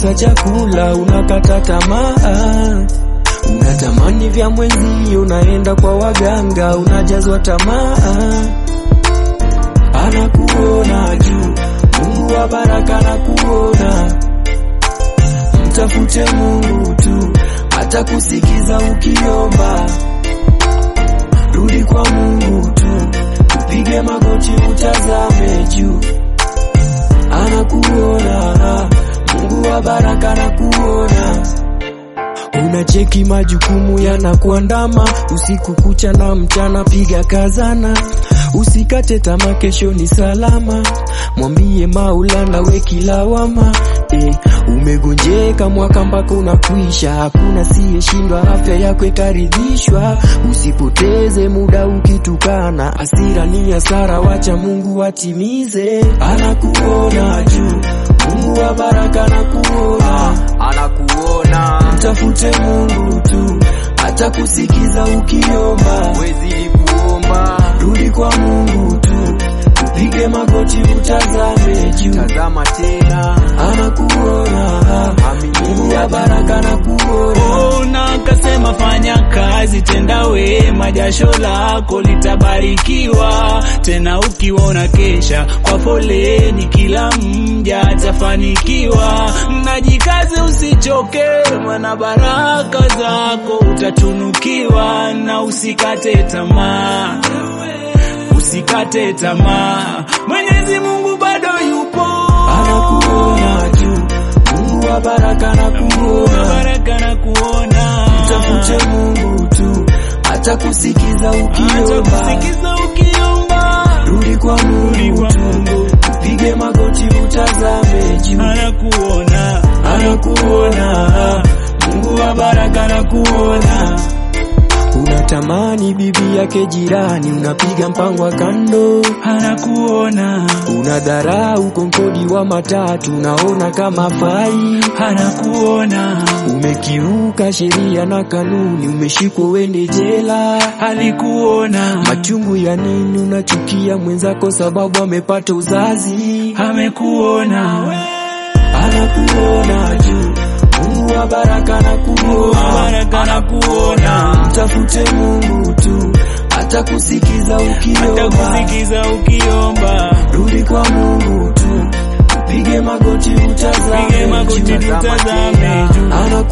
ukikosa chakula unakata tamaa, unatamani vya mwenzio, unaenda kwa waganga, unajazwa tamaa. Anakuona juu, Mungu wa baraka anakuona. Mtafute Mungu tu, atakusikiza ukiomba. Rudi kwa Mungu tu, upige magoti, utazame juu. Anakuona, Mungu wa baraka anakuona. Unacheki majukumu yanakuandama usiku kucha na mchana, piga kazana, usikate tamaa, kesho ni salama. Mwambie Maulana we kilawama eh, umegonjeka mwaka mpaka unakwisha, hakuna siyeshindwa, afya yako itaridhishwa. Usipoteze muda ukitukana, hasira ni hasara, wacha Mungu atimize. Anakuona juu, Mungu wa baraka anakuona anakuona Mtafute Mungu tu, atakusikiza ukiomba. wezidi kuomba Rudi kwa Mungu tu, upige magoti, utazame juu. tazama tena Anakuona, Mungu wa baraka anakuona. Ona akasema fanya kazi, tenda wema, jasho lako litabarikiwa. Tena ukiona kesha kwa foleni, kila mja atafanikiwa. Najikaze usichoke, maana baraka zako utatunukiwa, na usikate tamaa, usikate tamaa. Mwenyezi Mungu bado yupo, Anakuona juu, Mungu wa baraka anakuona. baraka na kuona Mtafute Mungu tu, atakusikiza Acha ukiomba. kusikiza ukiomba, Rudi kwa rudi Mungu kwa tu, Mungu, upige magoti, utazame juu. anakuona, anakuona, Mungu wa baraka anakuona. Unatamani bibi yake jirani, unapiga mpango wa kando, anakuona, unadharau konkodi wa matatu, unaona kama fai, anakuona, umekiuka sheria na kanuni, umeshikwa uende jela. alikuona, Machungu ya nini? Unachukia mwenzako sababu amepata uzazi. amekuona, Anakuona juu, Mungu wa baraka anakuona. baraka anakuona, Mtafute Mungu tu, atakusikiza ukiomba. atakusikiza ukiomba, Rudi kwa Mungu tu, upige magoti, pige utazame magoti, juu. tutazame juu,